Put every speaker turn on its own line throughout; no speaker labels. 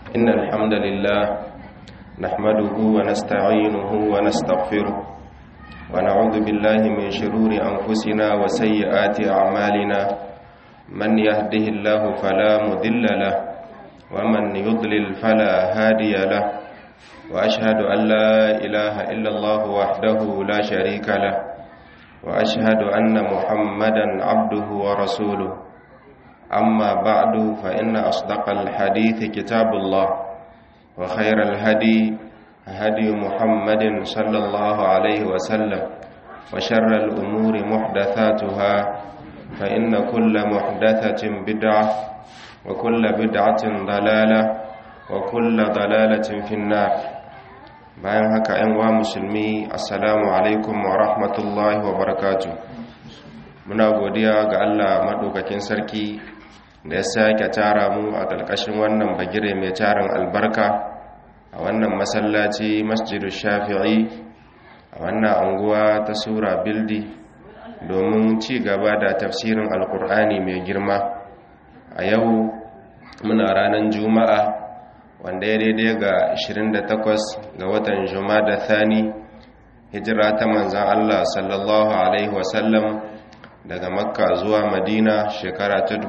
إن الحمد لله نحمده ونستعينه ونستغفره ونعوذ بالله من شرور أنفسنا وسيئات أعمالنا من يهده الله فلا مذل له ومن يضلل فلا هادي له وأشهد أن لا إله إلا الله وحده لا شريك له وأشهد أن محمدا عبده ورسوله أما بعد فإن أصدق الحديث كتاب الله وخير الهدي هدي محمد صلى الله عليه وسلم وشر الأمور محدثاتها فإن كل محدثة بدعة وكل بدعة ضلالة وكل ضلالة في النار bayan haka ‘yan wa musulmi assalamu alaikum wa rahmatullahi wa barakatu muna godiya ga allah maɗaukakin sarki da ya sake tara mu a ƙarƙashin wannan bagire mai tarin albarka a wannan masallaci masjidu shafi'i a wannan anguwa ta sura bildi domin ci gaba da tafsirin alkur'ani mai girma a yau muna ranar juma'a wanda ya daidai ga 28 ga watan da thani hijira ta manzan Allah sallallahu Alaihi wasallam daga makka zuwa madina shekara ta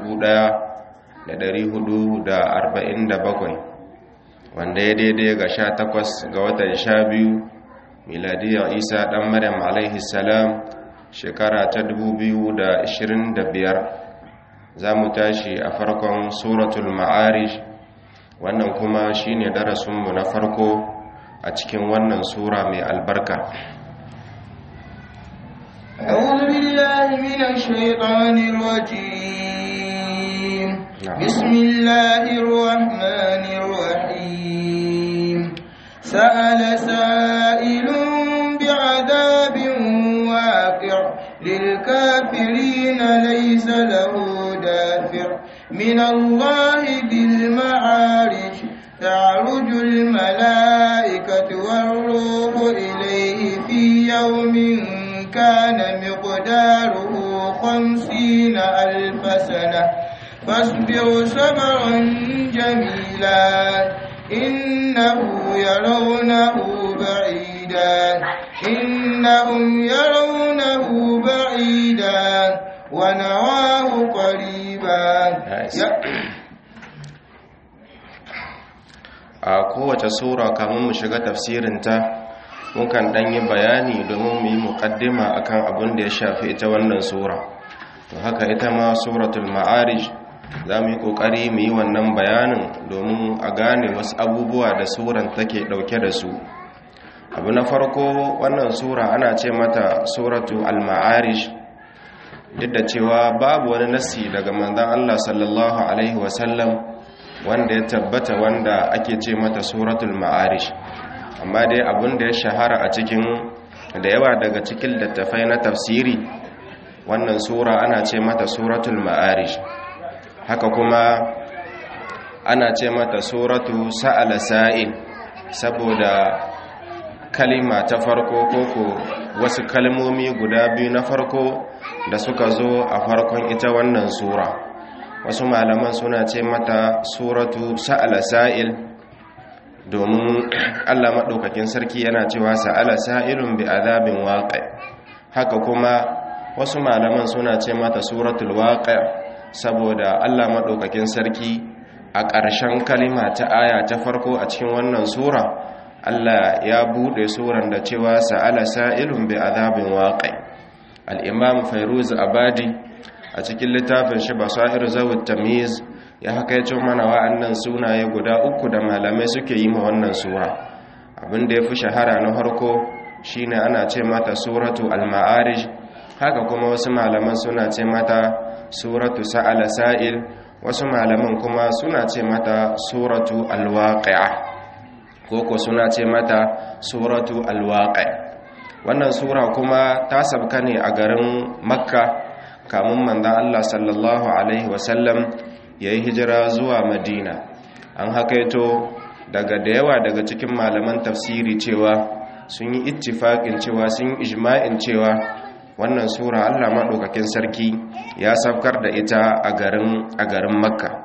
1447 wanda ya daidai ga 18 ga watan 12 miladiyar isa dan maryam alaihi salam shekara ta 2025 za mu tashi a farkon suratul ma'arish wannan kuma shine darasinmu na farko a cikin wannan sura mai albarka
أعوذ بالله من الشيطان الرجيم بسم الله الرحمن الرحيم سأل سائل بعذاب واقع للكافرين ليس له دافع من الله ذي المعارج تعرج الملائكة والروح إليه في يوم كان مقداره خمسين ألف سنة فاصبر صبرا جميلا إنه يرونه بعيدا إنهم يرونه بعيدا ونراه قريبا
a kowace sura kamun mu shiga tafsirinta mukan dan yi bayani domin mu yi muqaddima akan abin da ya shafi ita wannan sura to haka ita ma suratul ma'arij za mu yi kokari mu yi wannan bayanin domin a gane wasu abubuwa da suran take dauke da su abu na farko wannan sura ana ce mata suratu al-ma'arij duk da cewa babu wani nasi daga manzon Allah sallallahu alaihi wasallam wanda ya tabbata wanda ake ce mata suratul ma'arish amma dai abin da ya shahara a cikin da yawa daga cikin littafai na tafsiri wannan sura ana ce mata suratul ma'arish haka kuma ana ce mata suratu sa'ala sa'il saboda kalima ta farko koko wasu kalmomi guda biyu na farko da suka zo a farkon ita wannan sura wasu malaman suna ce mata suratu sa'ala sa'il domin Allah maɗaukakin sarki yana cewa sa'ala sa'ilun bi azabin waƙa haka kuma wasu malaman suna ce mata suratul waƙa saboda Allah maɗaukakin sarki a ƙarshen kalima ta aya ta farko a cikin wannan sura Allah ya buɗe suran da cewa sa'ala sa'ilun bi azabin waƙa al-imam fairuz abadi a cikin littafin shi basairu zawut tamyiz ya hakaito mana wa'annan sunaye guda uku da malamai suke yi ma wannan sura abin da yafi shahara na harko shine ana ce mata suratu al-ma'arij haka kuma wasu malaman suna ce mata suratu sa'ala sa'il wasu malaman kuma suna ce mata suratu al-waqi'a koko suna ce mata suratu al-waqi' wannan sura kuma ta sabka ne a garin makka kamun manzan Allah sallallahu Alaihi wasallam ya yi hijira zuwa madina an hakaito daga da yawa daga cikin malaman tafsiri cewa sun yi ittifaƙin cewa sun yi ijma'in cewa wannan sura Allah maɗaukakin sarki ya saukar da ita a garin a garin makka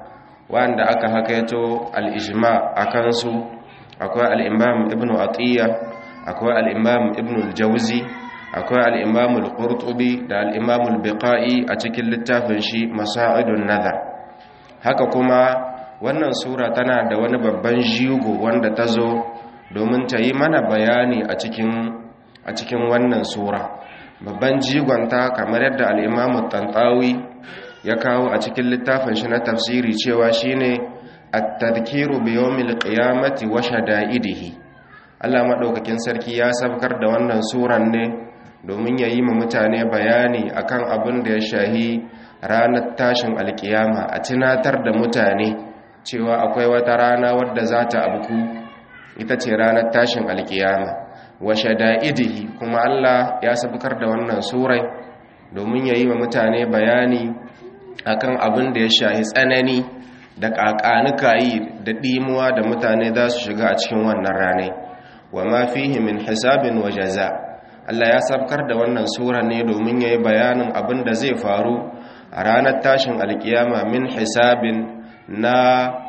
wanda aka hakaito al-ijma akan su akwai al-imam ibnu atiya akwai al-imam ibnu al-jawzi akwai al-imam al-qurtubi da al-imam al-biqai a cikin littafin shi masaidun nazar haka kuma wannan sura tana da wani babban jigo wanda ta zo domin ta yi mana bayani a cikin a cikin wannan sura babban jigonta kamar yadda al-imam tantawi ya kawo a cikin littafin shi na tafsiri cewa shine at-tadhkiru bi yawmil qiyamati wa shada'idihi Allah madaukakin sarki ya sabkar da wannan suran ne domin ya yi ma mutane bayani akan abin da ya shahi ranar tashin alkiyama a tunatar da mutane cewa akwai wata rana wadda za ta abku ita ce ranar tashin alkiyama wa shada'idihi kuma Allah ya sabkar da wannan surai domin ya yi ma mutane bayani akan abin da ya shahi tsanani da ƙaƙanuka da ɗimuwa da mutane za su shiga a cikin wannan ranai wa ma fihi min hisabin wa jaza Allah ya sabkar da wannan sura ne domin ya yi bayanin abin da zai faru a ranar tashin alkiyama min hisabin na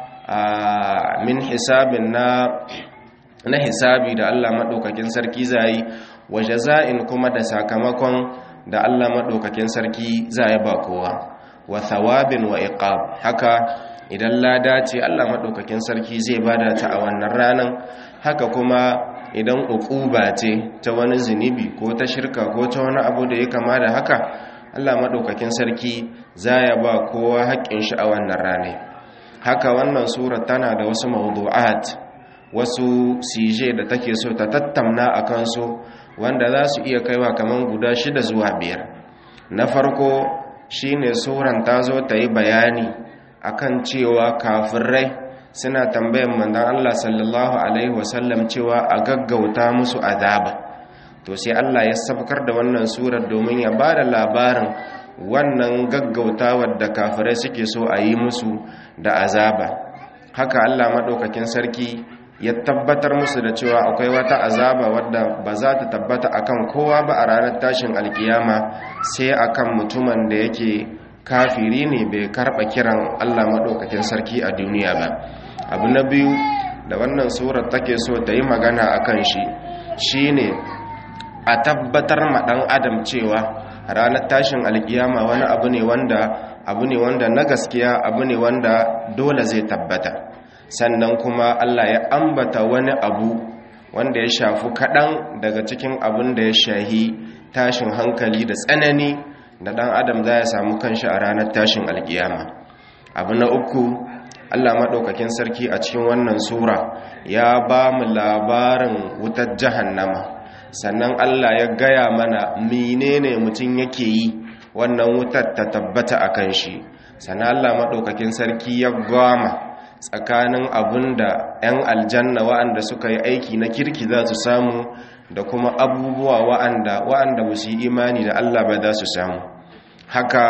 min hisabin na na hisabi da Allah maɗaukakin sarki zai wa jaza'in kuma da sakamakon da Allah maɗaukakin sarki zai ba kowa wa thawabin wa iqab haka idan lada ce Allah maɗaukakin sarki zai bada ta a wannan ranan haka kuma idan uquba ce ta wani zunubi ko ta shirka ko ta wani abu da ya kama da haka Allah maɗaukakin sarki zai ba kowa haƙƙin shi a wannan rane haka wannan sura tana da wasu mawdu'at wasu sije da take so ta tattamna a kansu wanda za su iya kaiwa kamar guda shida zuwa biyar na farko shine suran ta zo ta yi bayani akan cewa kafirai suna tambayan mandan Allah sallallahu alaihi wasallam cewa a gaggauta musu azaba to sai Allah ya sabkar da wannan surar domin ya ba da labarin wannan gaggautawar da kafirai suke so a yi musu da azaba haka Allah maɗaukakin sarki ya tabbatar musu da cewa akwai wata azaba wadda ba za ta tabbata akan kowa ba a ranar tashin alkiyama sai akan mutumin da yake kafiri ne bai karɓa kiran Allah maɗaukakin sarki a duniya ba abu na biyu da wannan surar take so ta yi magana a kan shi shine a tabbatar ma ɗan adam cewa ranar tashin alkiyama wani abu ne wanda abu ne wanda na gaskiya abu ne wanda dole zai tabbata sannan kuma Allah ya ambata wani abu wanda ya shafi kaɗan daga cikin abin da ya shahi tashin hankali da tsanani da ɗan adam za ya samu kanshi a ranar tashin alkiyama abu na uku Allah maɗaukakin sarki a cikin wannan sura ya ba mu labarin wutar jahannama sannan Allah ya gaya mana menene mutum yake yi wannan wutar ta tabbata a kan shi sannan Allah maɗaukakin sarki ya gama tsakanin abin da 'yan aljanna wa'anda suka yi aiki na kirki za su samu da kuma abubuwa wa'anda wa'anda ba su yi imani da Allah ba za su samu haka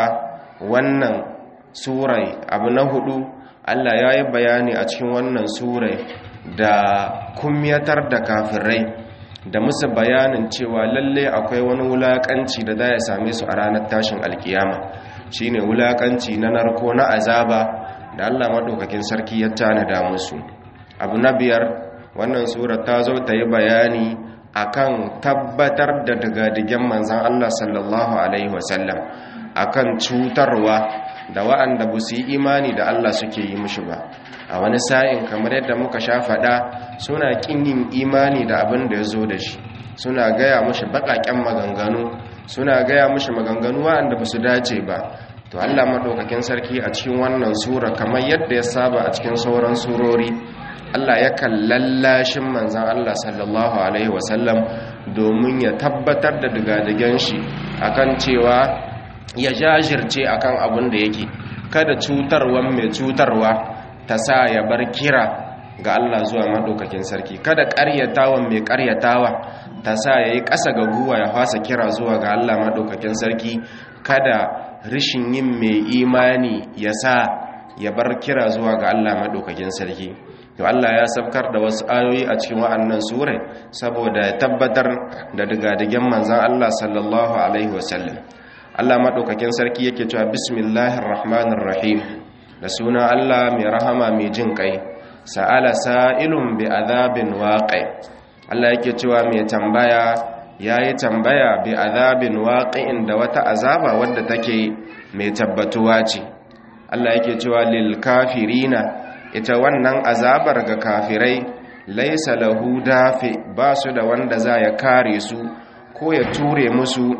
wannan surai abu na hudu Allah ya yi bayani a cikin wannan surai da kumyatar da kafirai da musu bayanin cewa lalle akwai wani wulakanci da za ya same su a ranar tashin alkiyama shine wulakanci na narko na azaba da Allah maɗaukakin sarki ya tanada musu abu na biyar wannan surar ta zo ta yi bayani akan tabbatar da digadigen manzan Allah sallallahu alaihi wasallam akan cutarwa da wa'anda ba su yi imani da Allah suke yi mushi ba a wani sa'in kamar yadda muka sha faɗa suna ƙin yin imani da abin da ya zo da shi suna gaya mushi baƙaƙen maganganu suna gaya mushi maganganu wa'anda ba su dace ba to Allah maɗaukakin sarki a cikin wannan sura kamar yadda ya saba a cikin sauran surori Allah yakan lallashin manzan Allah sallallahu alaihi wasallam domin ya tabbatar da digadigen shi akan cewa ya jajirce akan abin da yake kada cutarwan mai cutarwa ta sa ya bar kira ga Allah zuwa maɗaukakin sarki kada ƙaryatawan mai ƙaryatawa ta sa ya yi ƙasa ga guwa ya fasa kira zuwa ga Allah maɗaukakin sarki kada rishin yin mai imani ya sa ya bar kira zuwa ga Allah maɗaukakin sarki to Allah ya sabkar da wasu ayoyi a cikin wa'annan sure saboda ya tabbatar da digadigen manzan Allah sallallahu alaihi wasallam Allah maɗaukakin sarki yake cewa bismillahir rahmanir rahim da suna Allah mai rahama mai jin kai sa'ala sa'ilun bi azabin waqi Allah yake cewa mai tambaya yayi tambaya bi azabin waqi'in da wata azaba wadda take mai tabbatuwa ce Allah yake cewa lil kafirina ita wannan azabar ga kafirai laisa lahu dafi ba su da wanda za ya kare su ko ya ture musu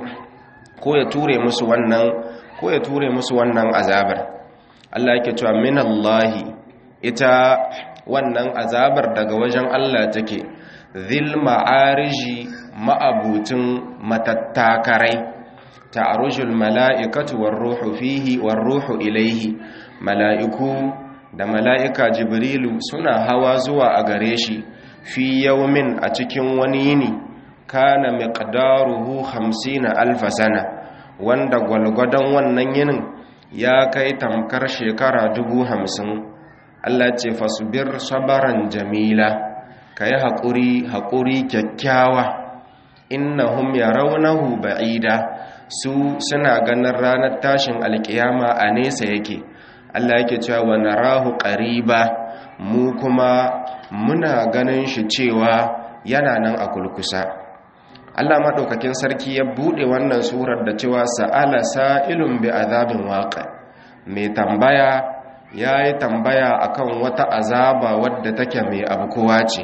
ko ya ture musu wannan ko ya ture musu wannan azabar Allah yake cewa minallahi ita wannan azabar daga wajen Allah take zil ma'ariji ma'abutin matattakarai ta'arujul mala'ikatu war ruhu fihi war ruhu ilaihi mala'iku da mala'ika jibrilu suna hawa zuwa a gare shi fi yaumin a cikin wani yini kana miqdaruhu 50 alfa sana wanda gwalgwadon wannan yinin ya kai tamkar shekara dubu hamsin Allah ce fasbir sabaran jamila ka yi haƙuri haƙuri kyakkyawa innahum yarawnahu ba'ida su suna ganin ranar tashin alƙiyama a nesa yake Allah yake cewa wa narahu qariba mu kuma muna ganin shi cewa yana nan a kulkusa Allah madaukakin sarki ya bude wannan surar da cewa sa'ala sa'ilun bi azabin waqi mai tambaya yayi tambaya akan wata azaba wadda take mai abkuwa ce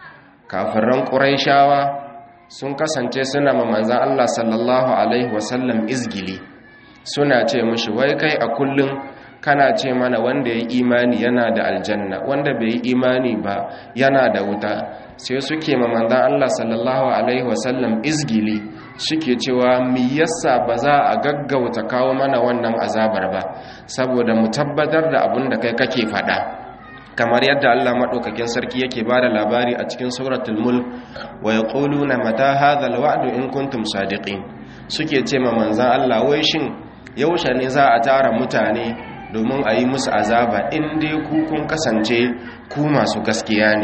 kafiran quraishawa sun kasance suna ma manzon Allah sallallahu alaihi wasallam izgili suna ce mushi wai kai a kullun kana ce mana wanda ya imani yana da aljanna wanda bai yi imani ba yana da wuta sai suke ma manzan Allah sallallahu alaihi wasallam izgili suke cewa mi yasa ba za a gaggauta kawo mana wannan azabar ba saboda mu tabbatar da abin da kai kake faɗa kamar yadda Allah maɗaukakin sarki yake ba da labari a cikin suratul mulk wa yaquluna mata hadha alwa'du in kuntum sadiqin suke ce ma manzan Allah wai shin yaushe ne za a tara mutane domin a yi musu azaba in dai ku kun kasance ku masu gaskiya ne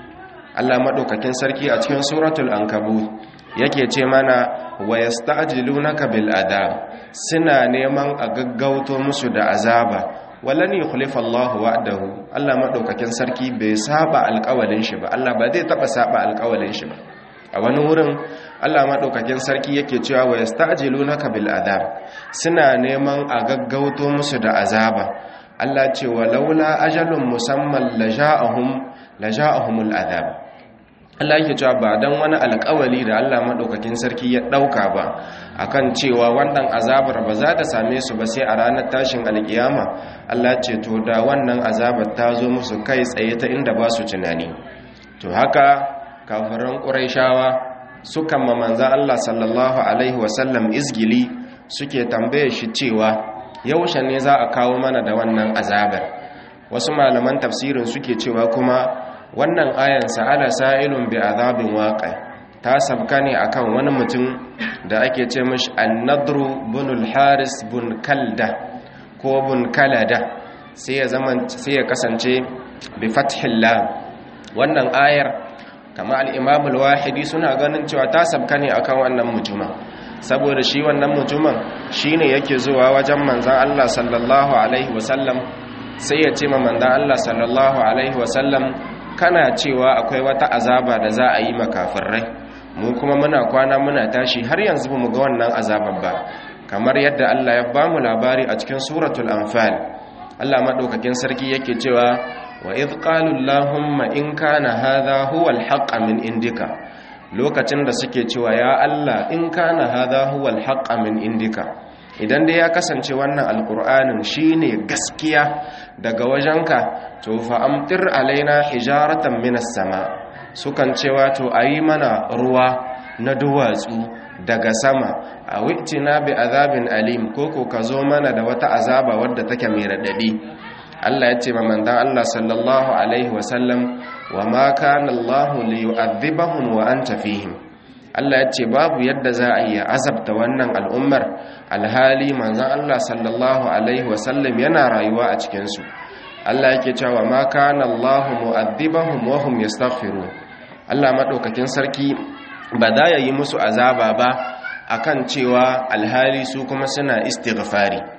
Allah maɗaukakin sarki a cikin suratul ankabut yake ce mana wa yasta'jilunaka bil adab suna neman a gaggauto musu da azaba walan yukhlifa Allah wa'dahu Allah maɗaukakin sarki bai saba alƙawalin shi ba Allah ba zai taba saba alƙawalin shi ba a wani wurin Allah maɗaukakin sarki yake cewa wa yasta'jilunaka bil adab suna neman a gaggauto musu da azaba Allah ce wa laula ajalun musamman laja'ahum laja'ahumul adab Allah yake cewa ba dan wani alƙawali da Allah maɗaukakin sarki ya ɗauka ba akan cewa wannan azabar ba za ta same su ba sai a ranar tashin alƙiyama Allah ce to da wannan azabar ta zo musu kai tsaye ta inda ba su tunani to haka kafiran ƙuraishawa sukan ma manzan Allah sallallahu Alaihi wasallam izgili suke tambaye shi cewa yaushe ne za a kawo mana da wannan azabar wasu malaman tafsirin suke cewa kuma wannan ayan sa'ala sa'ilun bi azabin waƙa ta sabka ne akan wani mutum da ake ce mashi annadru bunul haris bun kalda ko bun kalada sai ya kasance bi fathillah wannan ayar kama al'imamul wahidi suna ganin cewa ta sabka ne akan wannan mutumin saboda shi wannan mutumin shi ne yake zuwa wajen manzan Allah sallallahu Alaihi wasallam sai ya ce ma manzan Allah sallallahu Alaihi wasallam kana cewa akwai wata azaba da za a yi makafirrai mu kuma muna kwana muna tashi har yanzu ba mu ga wannan azabar ba kamar yadda Allah ya ba mu labari a cikin suratul anfal Allah maɗaukakin sarki yake cewa wa idh qalu allahumma in kana hadha huwa alhaq min indika lokacin da suke cewa ya Allah in kana hadha huwa alhaq min indika idan dai ya kasance wannan alqur'anin shine gaskiya daga wajenka to fa amtir alaina hijaratan minas sama sukan cewa to ayi mana ruwa na duwatsu daga sama a witina bi azabin alim koko ka zo mana da wata azaba wadda take mai radadi Allah ya ce ma manzon Allah sallallahu alaihi wasallam wa ma kana Allah liyu'adhibahum wa anta fihim Allah ya ce babu yadda za a yi azabta wannan al'ummar alhali manzon Allah sallallahu alaihi wasallam yana rayuwa a cikin su Allah yake cewa ma kana Allah mu'adhibahum wa hum yastaghfirun Allah madaukakin sarki ba da yayi musu azaba ba akan cewa alhali su kuma suna istighfari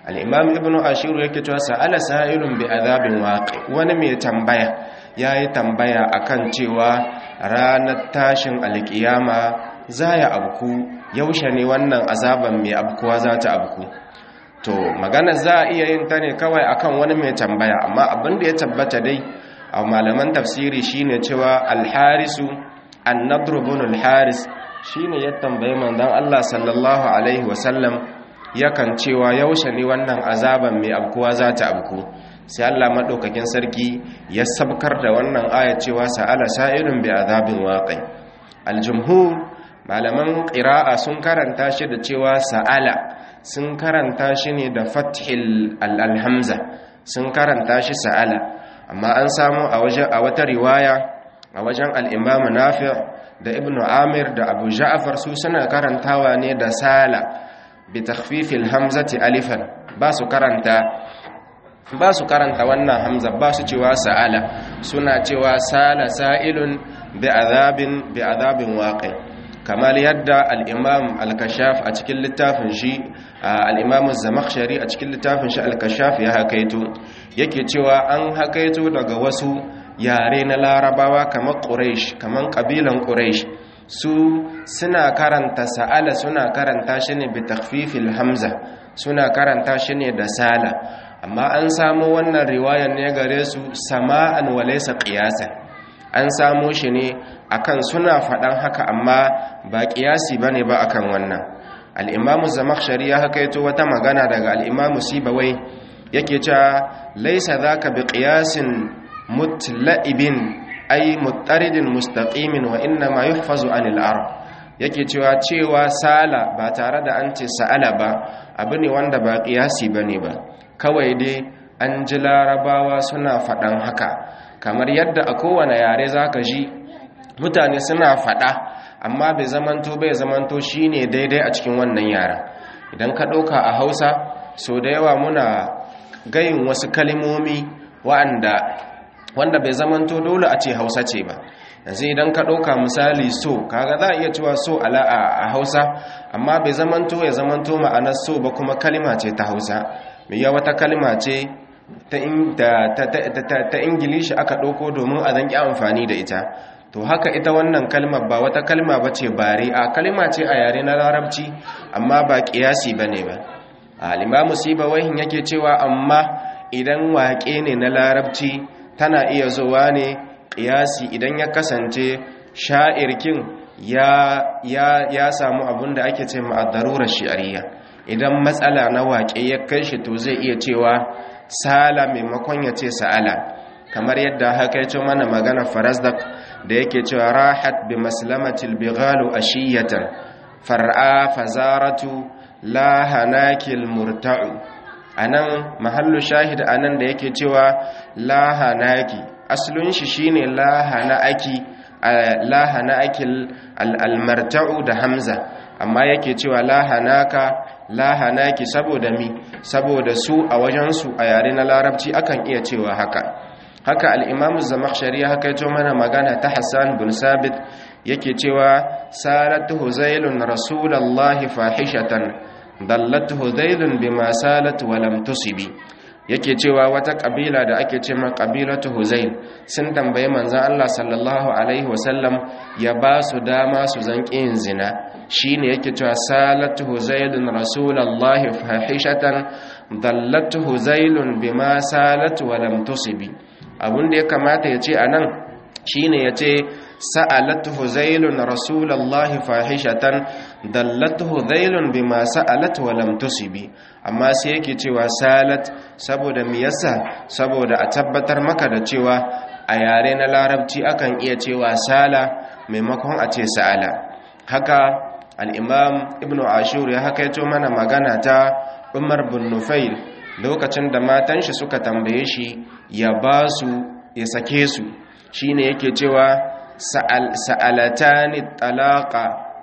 al-imam ibnu ashur yake cewa sa'ala sa'ilun bi adhabin waqi wani mai tambaya yayi tambaya akan cewa ranar tashin alkiyama za ya abku yaushe ne wannan azaban mai abkuwa za ta abku to magana za a iya yin ta ne kawai akan wani mai tambaya amma abin da ya tabbata dai a malaman tafsiri shine cewa alharisu annadru bin alharis shine ya tambayi manzon Allah sallallahu alaihi wasallam yakan cewa yaushe ne wannan azaban mai abkuwa za ta abku sai Allah madaukakin sarki ya sabkar da wannan aya cewa sa'ala sa'ilun bi azabin waqi aljumhur malaman qira'a sun karanta shi da cewa sa'ala sun karanta shi ne da fathil alhamza sun karanta shi sa'ala amma an samu a wajen a wata riwaya a wajen al-imam nafi' da ibnu amir da abu ja'far su suna karantawa ne da sala bi takhfifil hamzati alifan ba su karanta ba su karanta wannan hamza ba su cewa sa'ala suna cewa sala sa'ilun bi azabin bi azabin waqi kamar yadda al-imam al-kashaf a cikin littafin shi al-imam az-zamakhshari a cikin littafin shi al-kashaf ya hakaito yake cewa an hakaito daga wasu yare na larabawa kamar quraish kamar kabilan quraish su suna karanta sa'ala suna karanta shi ne bi takhfifil hamza suna karanta shi ne da sala amma an samu wannan riwayar ne gare su sama'an walaysa qiyasan an samu shi ne akan suna faɗan haka amma ba qiyasi bane ba akan wannan al-imam zamakhshari ya hakaito wata magana daga al-imam sibawai yake cewa laysa zaka bi qiyasin mutla'ibin ay muttaridin mustaqimin wa inna ma yuhfazu anil arab yake cewa cewa sala ba tare da an ce sa'ala ba abu ne wanda ba qiyasi bane ba kawai dai an ji larabawa suna faɗan haka kamar yadda a kowane yare zaka ji mutane suna faɗa amma bai zamanto bai zamanto shine daidai a cikin wannan yaren idan ka ɗauka a hausa so da yawa muna gayin wasu kalimomi wa'anda wanda bai zamanto dole a ce hausa ce ba yanzu idan ka ɗauka misali so kaga za a iya cewa so ala a hausa amma bai zamanto ya zamanto ma'anar so ba kuma kalima ce ta hausa mai yawa ta kalima ce ta ingilishi aka ɗauko domin a zanki amfani da ita to haka ita wannan kalmar ba wata kalma ba ce bare a kalima ce a yare na larabci amma ba ƙiyasi ba ne ba alimamu wahin yake cewa amma idan waƙe ne na larabci tana iya zuwa ne ƙiyasi idan ya kasance sha'irkin ya, ya, ya samu abin da ake ce ma'adarurar shi'ariya idan matsala na waƙe ya kai shi to zai iya cewa sala maimakon ya ce sa'ala kamar yadda haka ya ce mana magana farazdak da yake cewa rahat bi maslamatil bighalu ashiyatan far'a fazaratu la hanakil murta'u anan mahallu shahid anan da yake cewa la hanaki aslun shi shine la hanaki la hanakil almarta'u da hamza amma yake cewa la hanaka la hanaki saboda mi saboda su a wajensu a yare na larabci akan iya cewa haka haka al'imamu zamakshari haka yato mana magana ta hassan bin sabit yake cewa salatu huzailun rasulallahi fahishatan dallatu huzailun bi ma salatu walam tusibi yake cewa wata kabila da ake ce ma kabilatu huzail sun tambayi manzan Allah sallallahu alaihi wasallam ya ba su dama su zanki yin zina shine yake cewa salatu huzailun rasulallahi fahishatan dallatu huzailun bima salatu walam tusibi abun da ya kamata ya ce anan shine ya ce sa'alatu huzailun rasulallahi fahishatan dallatu huzailun bima sa'alat walam tusibi amma sai yake cewa salat saboda me yasa saboda a tabbatar maka da cewa a yare na larabci akan iya cewa sala maimakon a ce sa'ala haka al-imam ibnu ashur ya hakaito mana magana ta umar bin nufail lokacin da matan shi suka tambaye shi ya ba su ya sake su shine yake cewa sa'alatani talaqa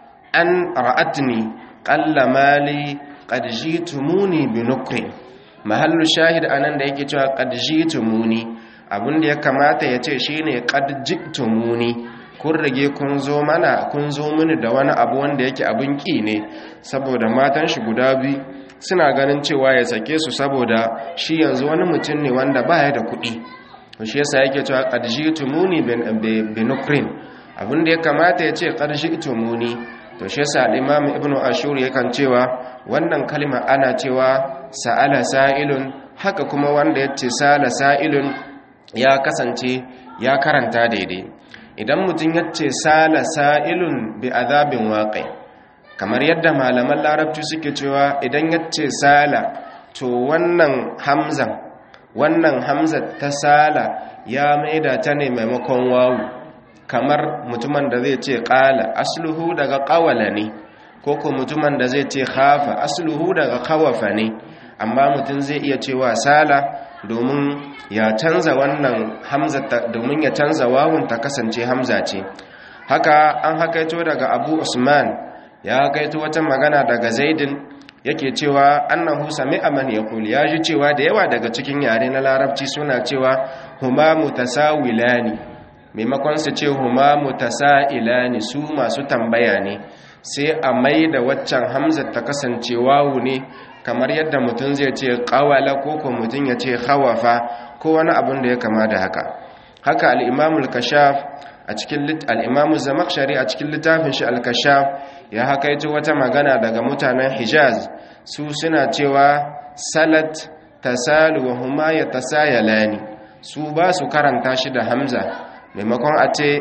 an ra'atni qalla mali qad jitumuni bi nukri mahallu shahid anan da yake cewa qad jitumuni abinda ya kamata ya ce shine qad jitumuni kun rage kun zo mana kun zo mini da wani abu wanda yake abin ki ne saboda matan shi guda biyu suna ganin cewa ya sake su saboda shi yanzu wani mutum ne wanda baya da kuɗi shi yasa yake cewa qad jitumuni bin ukrin abinda ya kamata ya ce qad jitumuni to shi yasa al-imam ibnu ashur yakan cewa wannan kalma ana cewa sa'ala sa'ilun haka kuma wanda ya ce sala sa'ilun ya kasance ya karanta daidai idan mutum ya ce sala sa'ilun bi azabin waƙai kamar yadda malaman larabci suke cewa idan ya ce sala to wannan hamzan wannan hamza ta sala ya maida ta ne maimakon wawu kamar mutumin da zai ce ƙala asluhu daga ƙawala ne ko ko mutumin da zai ce hafa asluhu daga kawafa ne amma mutum zai iya cewa sala domin ya canza wannan hamza domin ya canza wawun ta kasance hamza ce haka an hakaito daga abu usman ya hakaito wata magana daga zaidin yake cewa annahu sami'a man yaqul ya ji cewa da yawa daga cikin yare na larabci suna cewa huma mutasawilani maimakon su ce huma mutasa'ilani su masu tambaya ne sai a mai da waccan hamza ta kasance wawu ne kamar yadda mutum zai ce qawala ko ko mutum ya ce khawafa ko wani abin da ya kama da haka haka al-imam al-kashaf a cikin al-imam zamakhshari a cikin littafin shi al-kashaf ya hakaito wata magana daga mutanen hijaz su suna cewa salat tasalu wa huma yatasayalani su ba su karanta shi da hamza maimakon a ce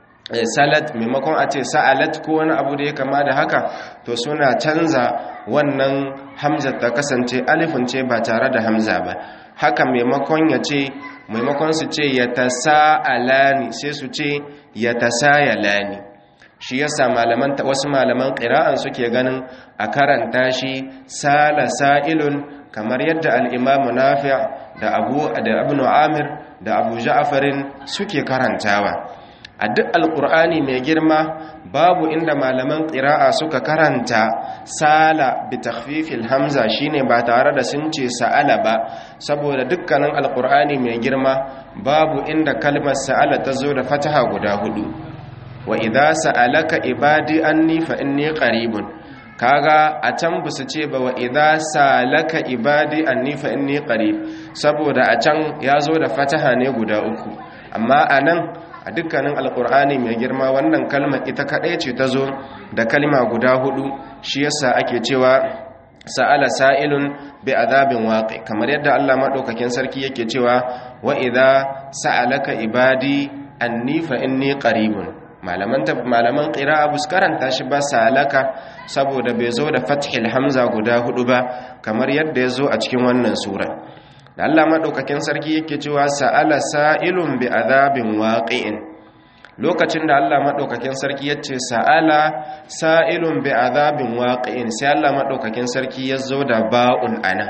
salat maimakon a ce sa'alat ko wani abu da ya kama da haka to suna canza wannan hamza ta kasance alifin ce ba tare da hamza ba haka maimakon ya ce maimakon su ce ya tasa'alani sai su ce ya tasayalani shi yasa malaman wasu malaman qira'an suke ganin a karanta shi sala sa'ilun kamar yadda al-imamu nafi' da abu da ibn amir da abu ja'farin suke karantawa a duk alqur'ani mai girma babu inda malaman qira'a suka karanta sala bi takhfifil hamza shine ba tare da sun ce sa'ala ba saboda dukkanin alqur'ani mai girma babu inda kalmar sa'ala ta zo da fataha guda hudu wa idza sa'alaka ibadi anni fa inni qaribun kaga a can busu ce ba wa idza sa'alaka ibadi anni fa inni qarib saboda a can yazo da fataha ne guda uku amma anan a dukkanin alqur'ani mai girma wannan kalma ita kadai ce tazo da kalma guda hudu shi yasa ake cewa sa'ala sa'ilun bi azabin waqi kamar yadda Allah madaukakin sarki yake cewa wa idza sa'alaka ibadi anni fa inni qaribun malaman malaman qira'a bus karanta shi ba salaka saboda bai zo da fathil hamza guda hudu ba kamar yadda ya zo a cikin wannan sura da Allah madaukakin sarki yake cewa sa'ala sa'ilun bi adhabin waqi'in lokacin da Allah madaukakin sarki yace sa'ala sa'ilun bi adhabin waqi'in sai Allah madaukakin sarki ya zo da ba'un ana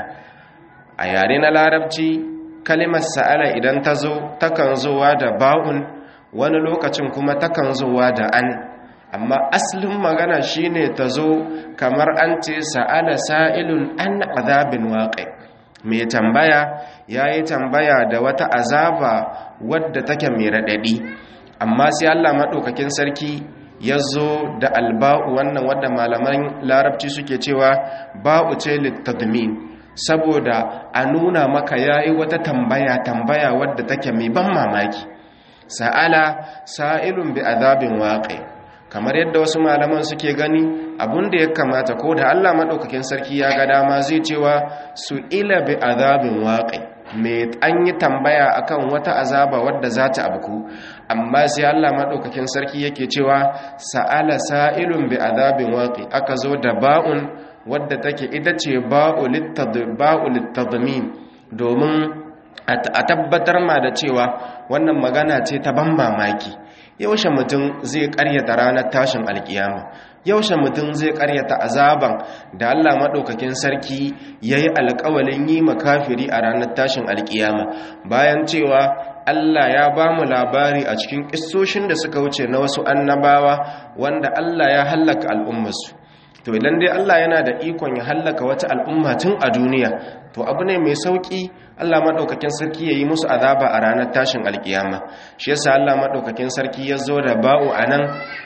a yare na larabci kalimar sa'ala idan ta zo takan zowa da ba'un wani lokacin kuma takan zuwa da an amma asalin magana shine ta zo kamar an ce sa'ala sa'ilun an azabin waƙi mai tambaya ya yi tambaya da wata azaba wadda take mai raɗaɗi amma sai allah maɗaukakin sarki ya zo da alba'u wannan wadda malaman larabci suke cewa ba'u ce littadmin saboda a nuna maka ya yi wata tambaya tambaya wadda take mai ban mamaki sa'ala sa'ilun bi azabin waƙe kamar yadda wasu malaman suke gani abinda ya kamata ko da Allah maɗaukakin sarki ya ga dama zai cewa su ila bi azabin waƙe mai an yi tambaya akan wata azaba wadda za ta abuku amma sai Allah maɗaukakin sarki yake cewa sa'ala sa'ilun bi azabin waƙe aka zo da ba'un wadda take ita ce ba'u littadmin domin a tabbatar ma da cewa wannan magana ce ta ban mamaki yaushe mutum zai karyata ranar tashin alkiyama yaushe mutum zai karyata azaban da Allah maɗaukakin sarki ya yi alkawalin yi makafiri a ranar tashin alkiyama bayan cewa Allah ya ba mu labari a cikin ƙistoshin da suka wuce na wasu annabawa wanda Allah ya hallaka al'ummarsu to idan dai Allah yana da ikon ya hallaka wata al'umma tun a duniya to abu ne mai sauki Allah madaukakin sarki yayi musu azaba a ranar tashin alkiyama shi yasa Allah madaukakin sarki ya zo da ba'u anan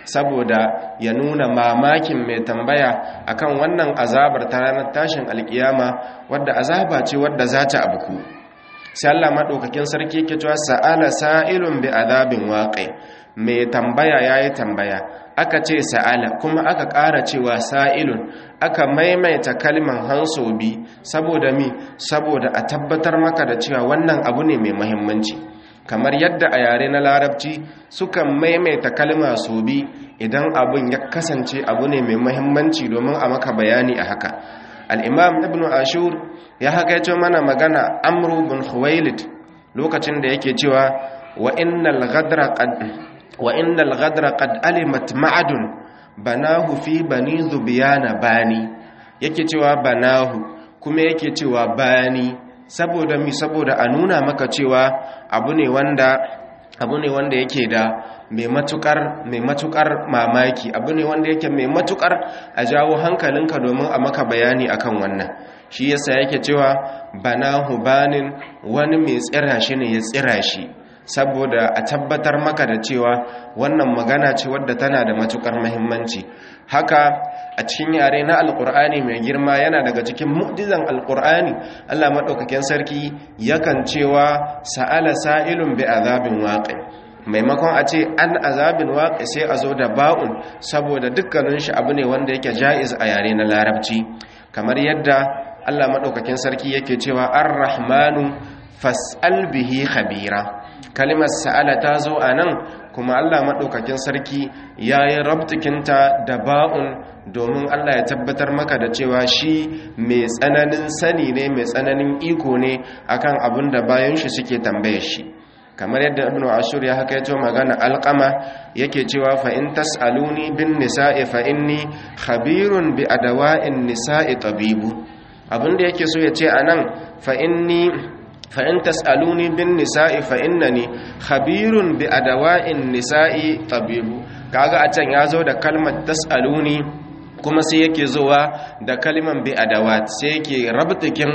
saboda ya nuna mamakin mai tambaya akan wannan azabar ta ranar tashin alkiyama wadda azaba ce wadda za ta abuku sai Allah madaukakin sarki yake cewa sa'ala sa'ilun bi azabin waqi mai tambaya yayi tambaya aka ce sa'ala kuma aka ƙara cewa sa'ilun aka maimaita kalman hansobi saboda mi saboda a tabbatar maka da cewa wannan abu ne mai muhimmanci kamar yadda a yare na larabci sukan maimaita kalma sobi idan abun ya kasance abu ne mai muhimmanci domin a maka bayani a haka al'imam ibn ashur ya haka mana magana amru bin khuwailid lokacin da yake cewa wa innal ghadra qad wa innal ghadra qad alimat ma'adun banahu fi bani zubiyana bani yake cewa banahu kuma yake cewa bani saboda mi saboda a nuna maka cewa abu ne wanda abu ne wanda yake da mai matukar mai matukar mamaki abu ne wanda yake mai matukar a jawo hankalinka domin a maka bayani akan wannan shi yasa yake cewa banahu banin wani mai tsira shi ne ya tsira shi saboda a tabbatar maka da cewa wannan magana ce wadda tana da matukar muhimmanci haka a cikin yare na alkur'ani mai girma yana daga cikin mu'jizan alkur'ani Allah madaukakin sarki yakan cewa sa'ala sa'ilun bi azabin waqi maimakon a ce an azabin waqi sai a zo da ba'un saboda dukkanin shi abu ne wanda yake jaiz a yare na larabci kamar yadda Allah madaukakin sarki yake cewa ar-rahmanu fas'al bihi khabira kalimar sa'ala ta zo a nan kuma Allah maɗaukakin sarki ya yi rabtikinta da ba'un domin Allah ya tabbatar maka da cewa shi mai tsananin sani ne mai tsananin iko ne akan abin da bayan shi suke tambaye shi kamar yadda ibn ashur ya haka yato magana alqama yake cewa fa in tasaluni bin nisa'i fa inni khabirun bi adawa'in nisa'i tabibu abinda yake so ya ce anan fa inni fa'in tas'aluni bin nisa'i fa'innani khabirun bi adawa'in nisa'i tabibu kaga a can ya zo da kalmar tas'aluni kuma sai yake zuwa da kalmar bi adawat sai yake rabtikin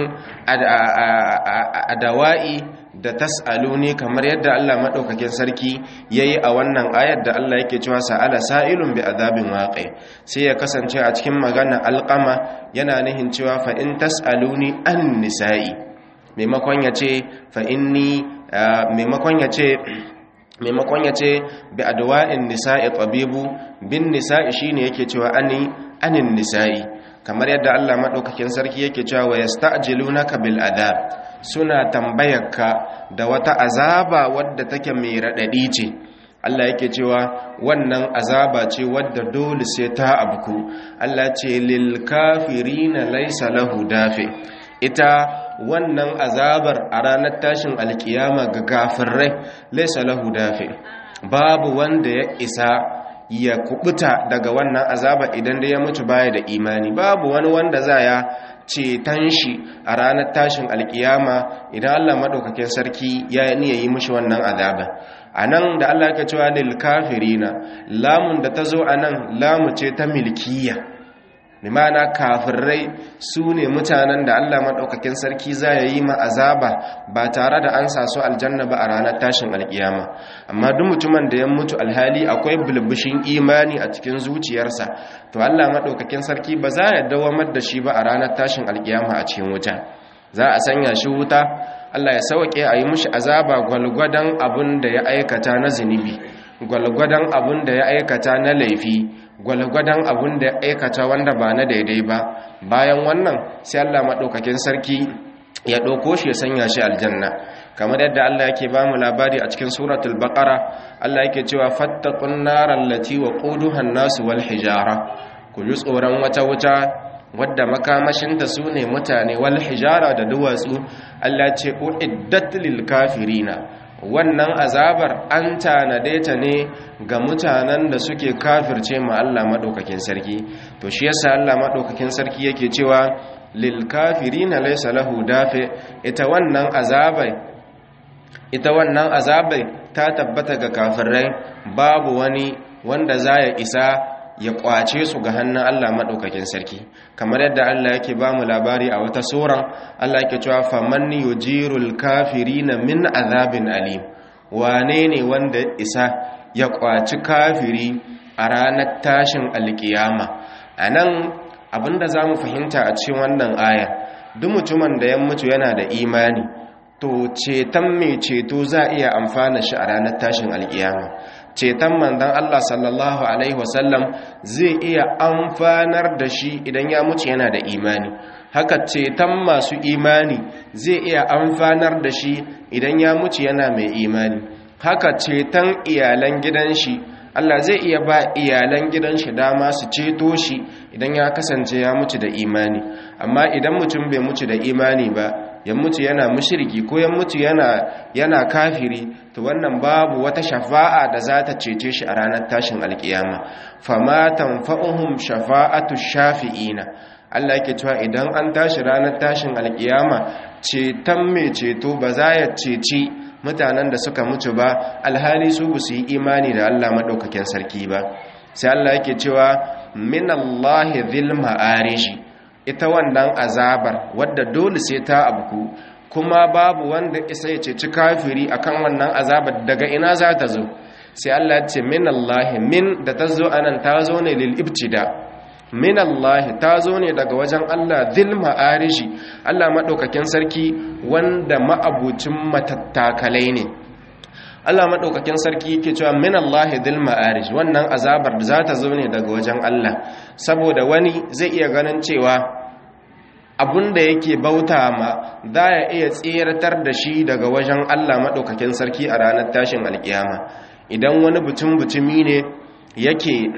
adawa'i da tas'aluni kamar yadda Allah madaukakin sarki yayi a wannan ayar da Allah yake cewa sa'ala sa'ilun bi adabin waqi sai ya kasance a cikin magana alqama yana nihin cewa fa in tas'aluni an nisa'i maimakon ya ce fa'inni maimakon ya ce maimakon ya ce bi adwa'in nisa'i tabibu bin nisa'i shine yake cewa ani anin nisa'i kamar yadda Allah madaukakin sarki yake cewa wa yasta'jilunaka bil adab suna tambayarka da wata azaba wadda take mai radadi ce Allah yake cewa wannan azaba ce wadda dole sai ta abku Allah ce lil kafirina laysa lahu dafi ita wannan azabar a ranar tashin alkiyama ga gafirai laisa lahu dafi babu wanda ya isa ya kubuta daga wannan azaba idan da ya mutu baya da imani babu wani wanda za ya ceton shi a ranar tashin alkiyama idan Allah madaukakin sarki ya yi mishi wannan azaba a nan da Allah ka cewa lil kafirina lamun da ta zo a nan lamu ce ta milkiya limana kafirai su ne mutanen da Allah maɗaukakin sarki za ya yi ma azaba ba tare da an sa su aljanna ba a ranar tashin alkiyama amma duk mutumin da ya mutu alhali akwai bulbushin imani a cikin zuciyarsa to Allah maɗaukakin sarki ba za ya dawamar da shi ba a ranar tashin alkiyama a cikin wuta za a sanya shi wuta Allah ya sauke a yi mushi azaba gwalgwadon abin da ya aikata na zunubi gwalgwadon abin da ya aikata na laifi gwalgwadon abin da ya aikata wanda ba na daidai ba bayan wannan sai Allah maɗaukakin sarki ya ɗauko shi ya sanya shi aljanna kamar yadda Allah yake ba mu labari a cikin suratul baqara Allah yake cewa fattaqun naral lati waquduha an-nasu wal hijara ku ji tsoron wata wuta wadda makamashinta su ne mutane wal hijara da duwatsu Allah ce uiddat lil kafirina wannan azabar an tanade ta ne ga mutanen da suke kafirce ma Allah madaukakin sarki to shi yasa Allah madaukakin sarki yake cewa lil kafirina laysa lahu dafi ita wannan azabai ita wannan azabai ta tabbata ga kafirai babu wani wanda za ya isa ya kwace su ga hannun Allah madaukakin sarki kamar yadda Allah yake ba mu labari a wata suran Allah yake cewa faman yujirul kafirina min azabin alim wane ne wanda isa ya kwaci kafiri a ranar tashin alkiyama anan abinda zamu fahimta a cikin wannan aya duk mutumin da ya mutu yana da imani to ceton mai ceto za a iya amfana shi a ranar tashin alkiyama ceton manzon Allah sallallahu alaihi wasallam zai iya amfanar da shi idan ya mutu yana da imani haka ceton masu imani zai iya amfanar da shi idan ya mutu yana mai imani haka ceton iyalan gidan shi Allah zai iya ba iyalan gidan shi dama su ceto shi idan ya kasance ya mutu da imani amma idan mutum bai mutu da imani ba ya mutu yana mushriki ko ya mutu yana yana kafiri to wannan babu wata shafa'a da za ta cece shi a ranar tashin alkiyama fama tanfa'uhum shafa'atu shafi'ina Allah yake cewa idan an tashi ranar tashin alkiyama ceton mai ceto ba za ya ceci mutanen da suka mutu ba alhali su ba su yi imani da Allah madaukakin sarki ba sai Allah yake cewa minallahi dhil ma'arishi ita wannan azabar wadda dole sai ta abku kuma babu wanda isa ya ceci kafiri akan wannan azabar daga ina za ta zo sai Allah ya ce minallahi min da ta zo anan ta zo ne lil ibtida minallahi ta zo ne daga wajen Allah dhil ma'arishi Allah madaukakin sarki wanda ma'abucin matattakalai ne Allah maɗaukakin sarki yake cewa min Allah dhil ma'arij wannan azabar da za ta zo ne daga wajen Allah saboda wani zai iya ganin cewa abunda yake bauta ma za ya iya tseratar da shi daga wajen Allah maɗaukakin sarki a ranar tashin alkiyama idan wani butun butumi ne yake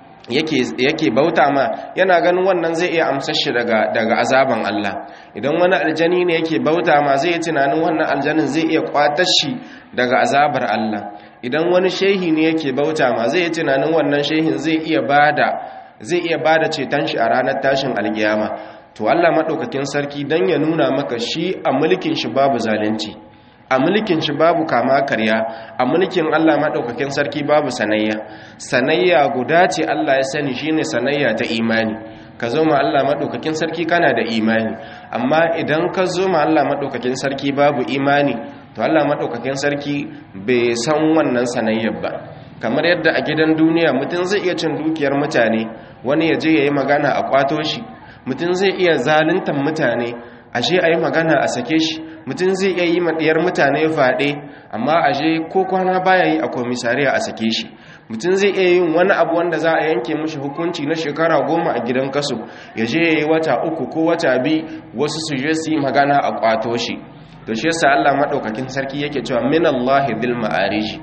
yake bauta ma yana ganin wannan zai iya amsar shi daga daga azaban Allah idan wani aljani ne yake bauta ma zai yi tunanin wannan aljanin zai iya kwatar shi daga azabar Allah idan wani shehi ne yake bauta ma zai yi tunanin wannan shehin zai iya bada zai iya bada ceton shi a ranar tashin alkiyama to Allah madaukakin sarki dan ya nuna maka shi a mulkin shi babu zalunci a mulkin shi babu kama karya a mulkin Allah maɗaukakin sarki babu sanayya sanayya guda ce Allah ya sani shine sanayya ta imani ka zo ma Allah maɗaukakin sarki kana da imani amma idan ka zo ma Allah maɗaukakin sarki babu imani to Allah maɗaukakin sarki bai san wannan sanayyar ba kamar yadda a gidan duniya mutum zai iya cin dukiyar mutane wani ya je ya yi magana a kwato shi mutum zai iya zaluntar mutane ashe a yi magana a sake shi mutum zai iya yi maɗiyar mutane faɗe amma ashe ko kwana baya yi a komisariya a sake shi mutum zai iya yin wani abu wanda za a yanke mashi hukunci na shekara goma a gidan kaso ya je ya yi wata uku ko wata bi wasu su je su yi magana a kwato shi to shi yasa Allah maɗaukakin sarki yake cewa min Allah bil ma'ariji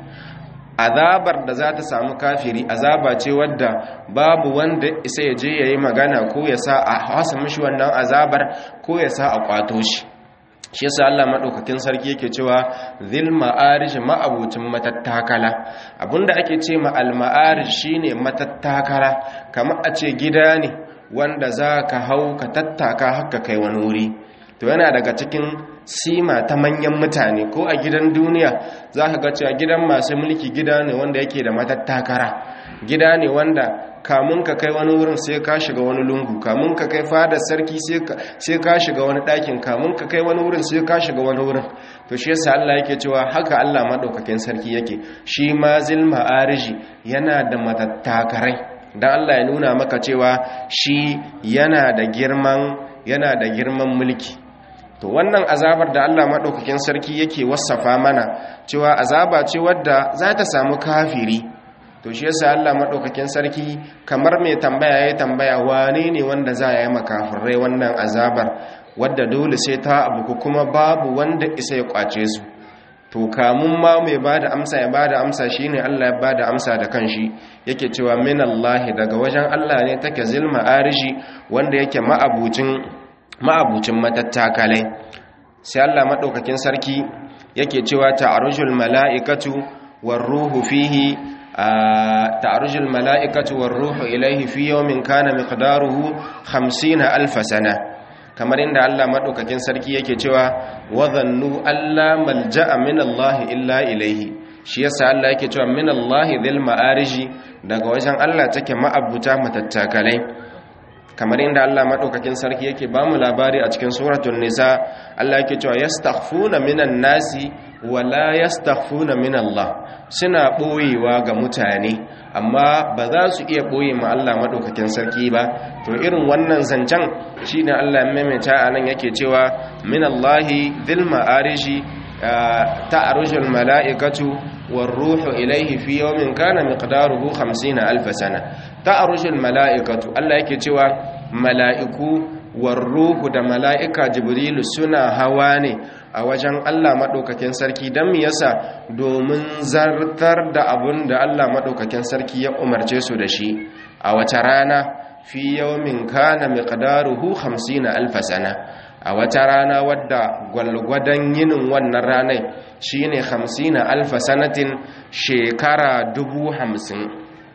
azabar da za ta samu kafiri azaba ce wadda babu wanda isa ya je ya yi magana ko ya sa a hasa mishi wannan azabar ko ya sa a kwato shi shi yasa Allah madaukakin sarki yake cewa zil ma'arij ma'abucin matattakala abinda ake ce ma al ma'arij shine matattakala kamar a ce gida ne wanda za ka hau ka tattaka haka kai wani wuri to yana daga cikin sima ta manyan mutane ko a gidan duniya za ka ga cewa gidan masu mulki gida ne wanda yake da matattakara gida ne wanda kamun ka kai wani wurin sai ka shiga wani lungu kamun ka kai fadar sarki sai ka shiga wani ɗakin kamun ka kai wani wurin sai ka shiga wani wurin to shi yasa Allah yake cewa haka Allah madaukakin sarki yake shi ma zil ma'ariji yana da matattakarai dan Allah ya nuna maka cewa shi yana da girman yana da girman mulki to wannan azabar da Allah maɗaukakin sarki yake wasafa mana cewa azaba ce wadda za ta samu kafiri to shi yasa Allah maɗaukakin sarki kamar mai tambaya ya tambaya wane ne wanda za a yi makafirai wannan azabar wadda dole sai ta abu kuma babu wanda isa ya kwace su to kamun ma mai bada amsa ya bada amsa shine Allah ya bada amsa da kanshi yake cewa min Allah daga wajen Allah ne take zilma arshi wanda yake ma'abucin ma'abucin matattakalai sai Allah maɗaukakin sarki yake cewa ta'arujul mala'ikatu war ruhu fihi ta'arujul mala'ikatu war ruhu ilaihi fi yawmin kana miqdaruhu 50 alf sana kamar inda Allah maɗaukakin sarki yake cewa wa dhannu alla malja'a min Allah illa ilaihi shi yasa Allah yake cewa min Allahi dhil ma'ariji daga wajen Allah take ma'abuta matattakalai kamar inda Allah madaukakin sarki yake ba mu labari a cikin suratul nisa Allah yake cewa yastakhfuna minan nasi wala yastakhfuna min Allah suna boyewa ga mutane amma ba za su iya boye ma Allah madaukakin sarki ba to irin wannan zancen shine Allah maimaita anan yake cewa min Allahi dhil ma'ariji ta'arujul mala'ikatu والروح إليه في يوم كان مقداره خمسين ألف سنة تعرج الملائكة الله يكتوى ملائكو والروح دا ملائكة جبريل سنة هواني a wajen Allah maɗaukakin sarki don yasa domin zartar da abun da Allah maɗaukakin sarki ya umarce su da shi a wata rana fi yawmin kana miqdaruhu 50 alf sana a wata rana wadda gwalgwadon yinin wannan ranai shine 50 alf sanatin shekara dubu hamsin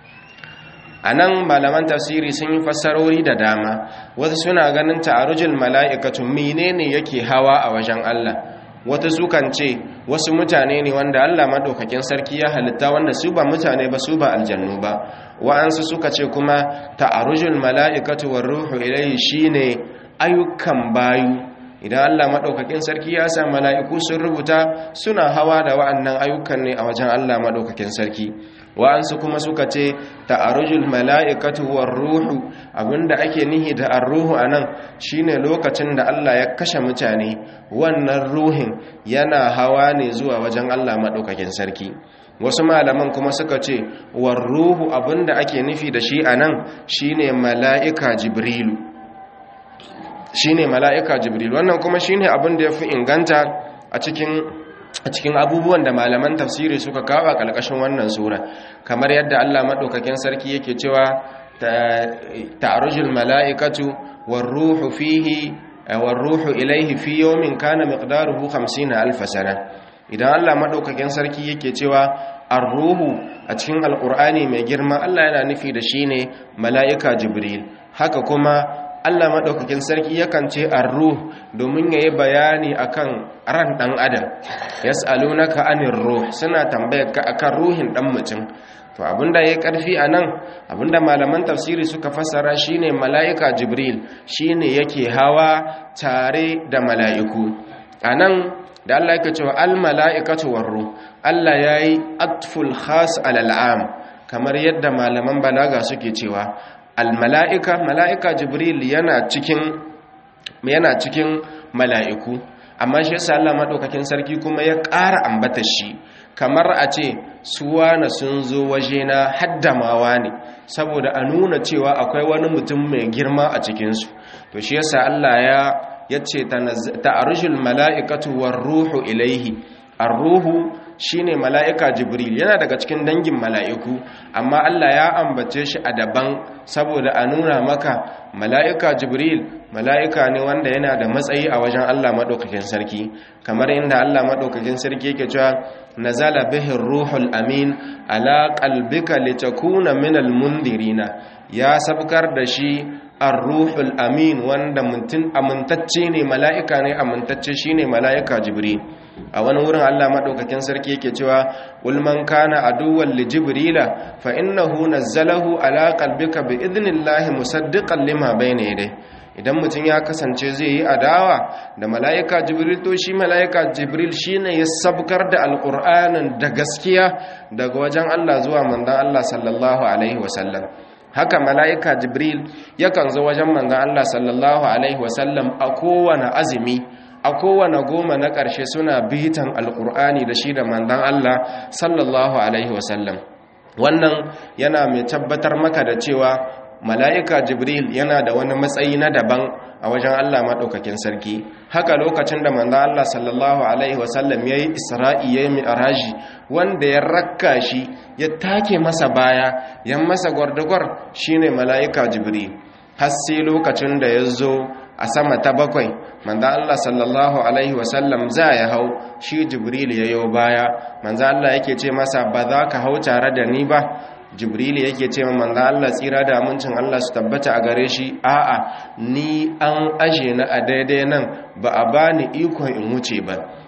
a nan malaman tafsiri sun yi fassarori da dama wasu suna ganin ta'arujul mala'ikatu menene yake hawa a wajen Allah wata sukan ce wasu mutane ne wanda Allah madaukakin sarki ya halitta wanda su ba mutane ba su ba aljannu ba wa'ansu suka ce kuma ta'arujul mala'ikatu war ruhu ilayhi shine ayyukan bayu idan Allah madaukakin sarki ya sa mala'iku sun rubuta suna hawa da wa'annan ayyukan ne a wajen Allah madaukakin sarki wa'ansu kuma suka ce ta'arujul mala'ikatu war ruhu abinda ake nihi da ar-ruhu anan shine lokacin da Allah ya kashe mutane wannan ruhin yana hawa ne zuwa wajen Allah madaukakin sarki wasu malaman kuma suka ce war ruhu abinda ake nufi da shi anan shine mala'ika jibrilu shine mala'ika jibril wannan kuma shine abin da yafi inganta a cikin a cikin abubuwan da malaman tafsiri suka kawo a ƙarƙashin wannan sura kamar yadda Allah maɗaukakin sarki yake cewa ta'arujul mala'ikatu war ruhu fihi war ruhu ilaihi fi yawmin kana miqdaruhu 50 alf sana idan Allah maɗaukakin sarki yake cewa ar-ruhu a cikin alqur'ani mai girma Allah yana nufi da shine mala'ika jibril haka kuma Allah maɗaukakin sarki yakan ce arruh domin ya yi bayani akan ran ɗan adam ya na ka anin ruh suna tambayar ka akan ruhin ɗan mutum to abinda ya yi ƙarfi a nan abinda malaman tafsiri suka fassara shine mala'ika jibril shine yake hawa tare da mala'iku a nan da Allah yake cewa al mala'ikatu warru Allah ya yi atful khas al'am kamar yadda malaman balaga suke cewa almala'ika mala'ika jibril yana cikin yana cikin mala'iku amma shi yasa Allah madaukakin sarki kuma ya ƙara ambata shi kamar a ce suwa na sun zo wajena haddamawa ne saboda a nuna cewa akwai wani mutum mai girma a cikinsu to shi yasa Allah ya yace ta'arujul mala'ikatu war ruhu ilaihi ar-ruhu shine mala'ika jibril yana daga cikin dangin mala'iku amma Allah ya ambace shi a daban saboda a nuna maka mala'ika jibril mala'ika ne wanda yana da matsayi a wajen Allah maɗaukakin sarki kamar inda Allah maɗaukakin sarki yake cewa nazala bihin ruhul amin ala qalbika litakuna minal mundirina ya sabkar da shi ar-ruhul amin wanda mutum amintacce ne mala'ika ne amintacce shine mala'ika jibril a wani wurin Allah madaukakin sarki yake cewa wal man kana aduwwan li jibrila fa innahu nazzalahu ala qalbika bi idnillahi musaddiqan lima bayna yadayhi idan mutum ya kasance zai yi adawa da mala'ika jibril to shi mala'ika jibril shine ya sabkar da alqur'anin da gaskiya daga wajen Allah zuwa manzon Allah sallallahu alaihi wasallam haka mala'ika jibril yakan zo wajen manzon Allah sallallahu alaihi wasallam a kowane azumi a kowane goma na ƙarshe suna bitan alƙur'ani da shi da mandan Allah sallallahu alaihi wasallam wannan yana mai tabbatar maka da cewa mala'ika jibril yana da wani matsayi na daban a wajen Allah maɗaukakin sarki haka lokacin da mandan Allah sallallahu alaihi wasallam ya yi isra'i ya yi mi'araji wanda ya rakka shi ya take masa baya ya masa gwardagwar shine mala'ika jibril har sai lokacin da ya zo a sama ta bakwai manzo Allah sallallahu alaihi wasallam za ya hau shi jibril ya yo baya manzo Allah yake ce masa ba za ka hau tare da ni ba jibril yake ce ma manzo Allah tsira da amincin Allah su tabbata a gare shi a'a ni an aje na a daidai nan ba a bani ikon in wuce ba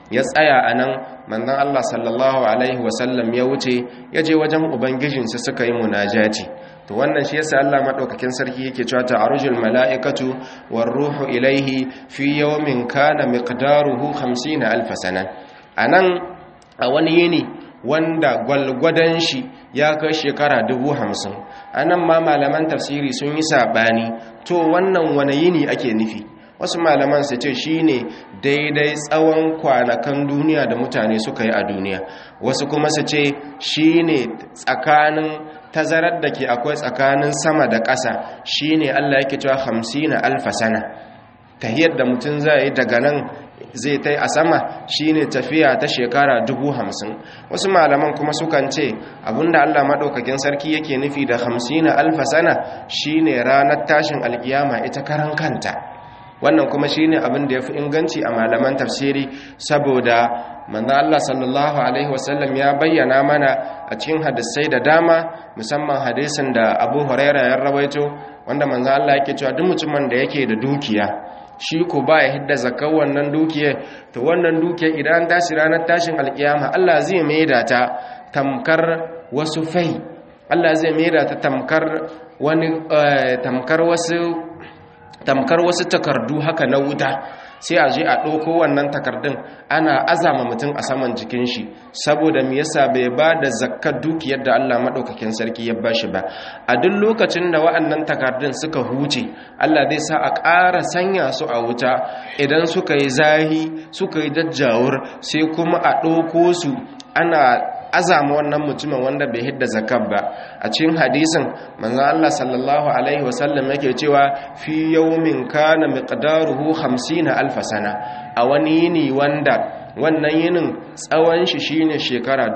ya tsaya a nan manzon Allah sallallahu alaihi wasallam ya wuce ya je wajen ubangijinsa suka yi munajati to wannan shi yasa Allah madaukakin sarki yake cewa ta'arujul mala'ikatu war ruhu ilaihi fi yawmin kana miqdaruhu 50 alf sana anan a wani yini wanda gwalgwadon shi ya kai shekara dubu hamsin a nan ma malaman tafsiri sun yi saɓani to wannan wane yini ake nufi wasu malaman su ce shi ne daidai tsawon kwanakan duniya da mutane suka yi a duniya wasu kuma su ce shi ne tsakanin tazarar da ke akwai tsakanin sama da ƙasa shi ne allah yake cewa hamsin alfasana tahiyar da mutum zai yi daga nan zai ta a sama shine tafiya ta shekara dubu hamsin wasu malaman kuma sukan ce abinda allah maɗaukakin sarki yake nufi da hamsin alfa sana shine ranar tashin alkiyama ita karan kanta wannan kuma shine abin da ya fi inganci a malaman tafsiri saboda manzo Allah sallallahu alaihi wasallam ya bayyana mana a cikin hadisai da dama musamman hadisin da Abu Hurairah ya rawaito wanda manzo Allah yake cewa duk mutumin da yake da dukiya shi ko ba ya hidda zakar wannan dukiyar to wannan dukiyar idan tashi ranar tashin alkiyama Allah zai maida ta tamkar wasu fai Allah zai maida ta tamkar wani tamkar wasu tamkar wasu takardu haka na wuta sai a je a ɗauko wannan takardun ana azama mutum a saman jikin shi saboda me yasa bai ba da zakkar dukiyar da Allah maɗaukakin sarki ya bashi ba a duk lokacin da wa'annan takardun suka huce Allah zai sa a ƙara sanya su a wuta idan suka yi zahi suka yi jajjawur sai kuma a ɗauko su ana azama wannan mutumin wanda bai hidda zakat ba a cikin hadisin manzon Allah sallallahu alaihi wasallam yake cewa fi yawmin kana miqdaruhu 50 alf sana a wani yini wanda wannan yinin tsawon shi shine shekara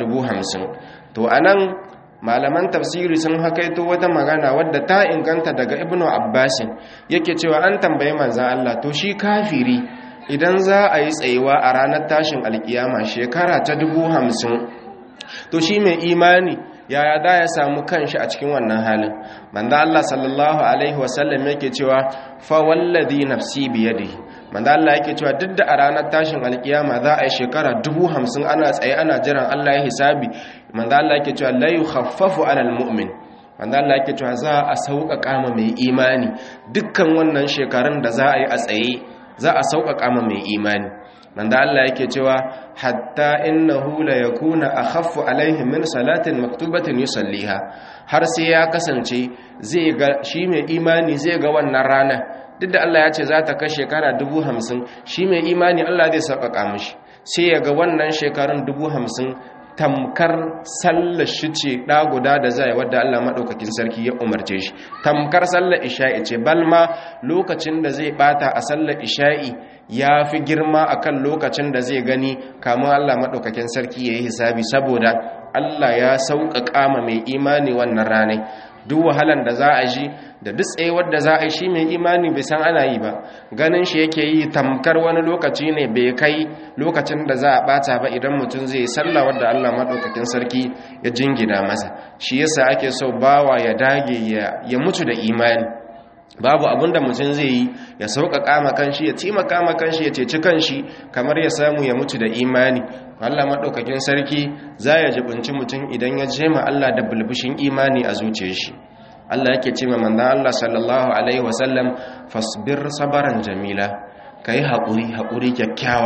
50 to anan malaman tafsiri sun hakaito wata magana wadda ta inganta daga ibnu abbasin yake cewa an tambayi manzon Allah to shi kafiri idan za a yi tsayuwa a ranar tashin alkiyama shekara ta dubu hamsin to shi mai imani yaya da ya samu kanshi a cikin wannan halin manzo Allah sallallahu alaihi wasallam yake cewa fa wallazi nafsi biyadihi manzo Allah yake cewa duk da a ranar tashin alkiyama za a yi shekara dubu hamsin ana tsaye ana jiran Allah ya hisabi manzo Allah yake cewa la yukhaffafu alal mu'min manzo Allah yake cewa za a sauƙaƙa ma mai imani dukkan wannan shekarun da za a yi a tsaye za a sauƙaƙa ma mai imani manzo Allah yake cewa hatta innahu la yakuna akhaffu alaihim min salatin maktubatin yusalliha har sai ya kasance zai ga shi mai imani zai ga wannan rana duk da Allah ya ce za ta kai shekara dubu hamsin shi mai imani Allah zai sauƙaƙa mishi sai ya ga wannan shekarun dubu hamsin tamkar sallar shi ce ɗa guda da zai wadda Allah maɗaukakin sarki ya umarce shi tamkar sallar isha'i ce balma lokacin da zai ɓata a sallar isha'i ya fi girma akan lokacin da zai gani kamun Allah maɗaukakin sarki ya yi hisabi saboda Allah ya sauƙaƙa ma mai imani wannan ranai duk wahalan da za a ji da duk tsayuwar da za a yi shi mai imani bai san ana yi ba ganin shi yake yi tamkar wani lokaci ne bai kai lokacin da za a bata ba idan mutum zai sallah wadda Allah maɗaukakin sarki ya jingina masa shi yasa ake so bawa ya dage ya mutu da imani babu abinda mutum zai yi ya sauƙaƙa ma kanshi ya taimaka ma kanshi ya ceci kanshi kamar ya samu ya mutu da imani Allah maɗaukakin sarki za ya jibinci mutum idan ya jema Allah da bulbushin imani a zuciyar shi Allah yake ce ma manzon Allah sallallahu alaihi wasallam fasbir sabaran jamila kai haƙuri haƙuri kyakkyawa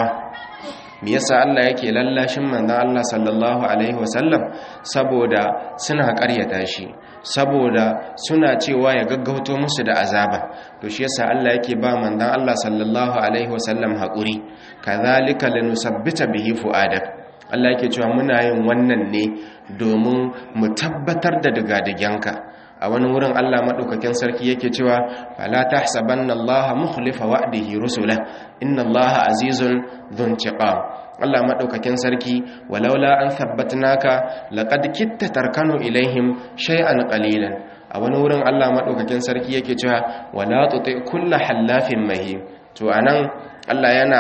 me yasa Allah yake lallashin manzon Allah sallallahu alaihi wasallam saboda suna ƙaryata shi saboda suna cewa ya gaggauto musu da azaba to shi yasa Allah yake ba manzon Allah sallallahu alaihi wasallam haƙuri kadhalika lanusabbita bihi fuadak Allah yake cewa muna yin wannan ne domin mu tabbatar da digadiganka a wani wurin Allah madaukakin sarki yake cewa fala tahsabanna Allah mukhlifa wa'dihi rusula inna Allah azizun dhuntiqam Allah madaukakin sarki walaula an thabbatnaka laqad kitta tarkanu ilaihim shay'an qalilan a wani wurin Allah madaukakin sarki yake cewa wala tuti kullu hallafin mahim to anan Allah yana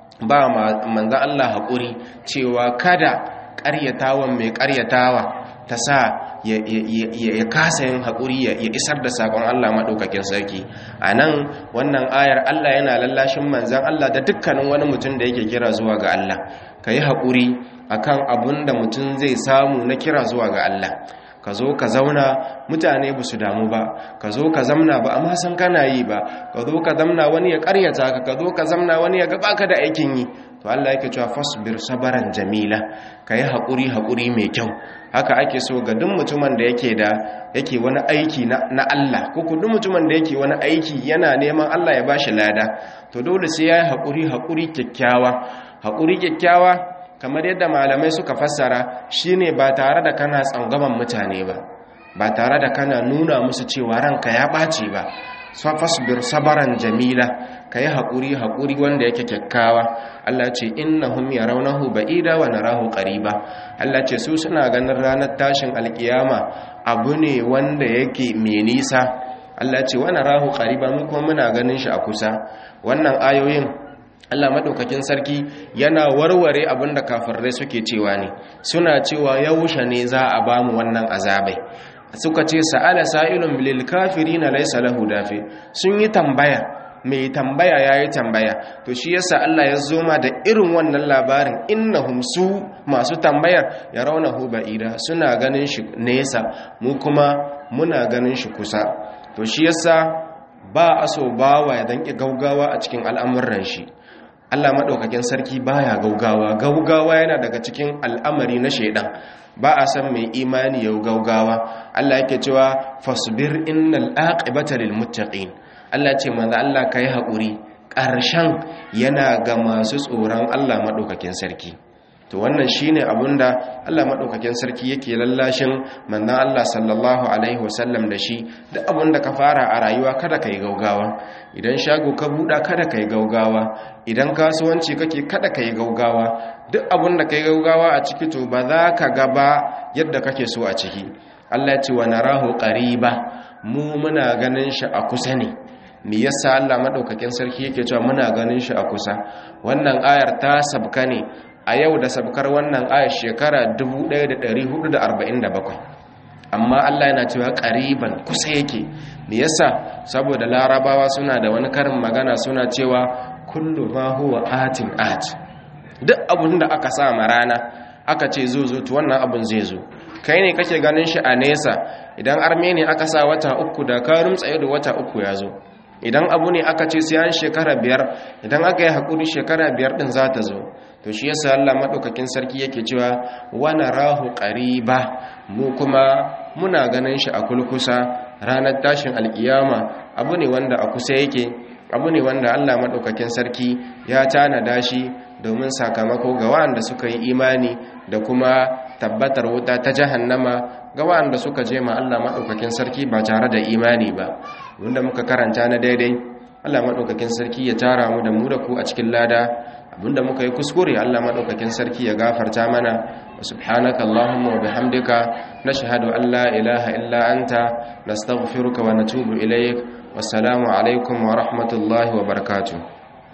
ba manzan Allah haƙuri cewa kada ƙaryatawan mai ƙaryatawa ta sa ya kasa yin haƙuri ya isar da saƙon Allah maɗaukakin sarki a nan wannan ayar Allah yana lallashin manzan Allah da dukkanin wani mutum da yake kira zuwa ga Allah ka yi haƙuri akan abun da mutum zai samu na kira zuwa ga Allah ka zo ka zauna mutane ba su damu ba ka zo ka zamna ba amma san kana yi ba ka zo ka zamna wani ya karyata ka ka zo ka zamna wani ya gaba ka da aikin yi to Allah yake cewa fasbir sabaran jamila ka yi haƙuri haƙuri mai kyau haka ake so ga duk mutumin da yake da yake wani aiki na Allah ko ku duk mutumin da yake wani aiki yana neman Allah ya bashi lada to dole sai ya yi haƙuri haƙuri kyakkyawa haƙuri kyakkyawa kamar yadda malamai suka fassara shine ba tare da kana tsangaman mutane ba ba tare da kana nuna musu cewa ranka ya ɓaci ba fasbir sabaran jamila ka yi haƙuri haƙuri wanda yake kyakkyawa Allah ce innahum yarawnahu ba'ida wa narahu qariba Allah ce su suna ganin ranar tashin alkiyama abu ne wanda yake mai nisa Allah ce wa narahu qariba mu kuma muna ganin shi a kusa wannan ayoyin Allah madaukakin sarki yana warware abinda kafirai suke cewa ne suna cewa yaushe ne za a bamu wannan azabai suka ce sa'ala sa'ilun lil kafirina laysa lahu dafi sun yi tambaya mai tambaya yayi tambaya to shi yasa Allah ya zoma da irin wannan labarin innahum su masu tambayar yarawnahu ba'ida suna ganin shi nesa mu kuma muna ganin shi kusa to shi yasa ba aso bawa ya danki gaugawa a cikin al'amuran shi Allah maɗaukakin sarki baya gaugawa gaugawa yana daga cikin al'amari na shaidan ba a san mai imani yau gaugawa Allah yake cewa fasbir innal aqibata lil muttaqin Allah ce manzo Allah kai haƙuri ƙarshen yana ga masu tsoron Allah maɗaukakin sarki to wannan shine abunda Allah maɗaukakin sarki yake lallashin manzon Allah sallallahu alaihi wasallam da shi duk abunda ka fara a rayuwa kada kai gaugawa idan shago ka buɗa kada kai gaugawa idan kasuwanci kake kada kai gaugawa duk abunda kai gaugawa a ciki to ba za ka ga ba yadda kake so a ciki Allah ya ce wa narahu qariba mu muna ganin shi a kusa ne me yasa Allah madaukakin sarki yake cewa muna ganin shi a kusa wannan ayar ta sabka ne a yau da sabkar wannan ayar shekara 1447 amma Allah yana cewa ƙariban kusa yake me yasa saboda larabawa suna da wani karin magana suna cewa kullu ma huwa atin at duk abun da aka sa ma rana aka ce zo zo to wannan abun zai zo kai ne kake ganin shi a nesa idan arme ne aka sa wata uku da ka rumtsaye da wata uku ya zo idan abu ne aka ce sai an shekara biyar idan aka yi haƙuri shekara biyar ɗin za ta zo to shi yasa Allah maɗaukakin sarki yake cewa wana rahu ƙariba mu kuma muna ganin shi a kulkusa ranar tashin alƙiyama abu ne wanda a kusa yake abu ne wanda Allah maɗaukakin sarki ya tanada shi domin sakamako ga waɗanda suka yi imani da kuma tabbatar wuta ta jahannama ga waɗanda suka je ma Allah maɗaukakin sarki ba tare da imani ba wanda muka karanta na daidai Allah maɗaukakin sarki ya tara mu da mu da ku a cikin lada abinda muka yi kuskure Allah maɗaukakin sarki ya gafarta mana wa subhanaka Allahumma wa bihamdika nashhadu an la ilaha illa anta nastaghfiruka wa natubu ilayk wassalamu alaikum wa rahmatullahi wa barakatuh